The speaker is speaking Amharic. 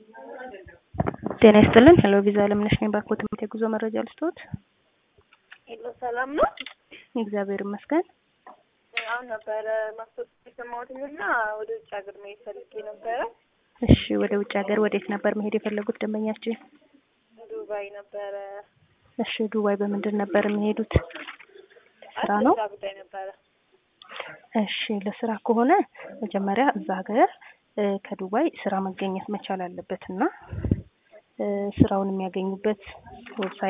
ጤና ይስጥልን። ሄሎ ቪዛ አለምነሽ ነኝ። ባኮ ትምህርት የጉዞ መረጃ ልስጥዎት? ሄሎ ሰላም ነው? እግዚአብሔር ይመስገን። አሁን ነበረ ማስታወቂያ የሰማሁትኝ እና ወደ ውጭ ሀገር መሄድ ፈልጌ ነበረ። እሺ፣ ወደ ውጭ ሀገር ወዴት ነበር መሄድ የፈለጉት ደንበኛችን? ዱባይ ነበረ። እሺ፣ ዱባይ በምንድን ነበር የሚሄዱት? ስራ ነው? ስራ ጉዳይ ነበረ። እሺ፣ ለስራ ከሆነ መጀመሪያ እዛ ሀገር እ ከዱባይ ስራ መገኘት መቻል አለበት እና እ ስራውን የሚያገኙበት ዌብሳይት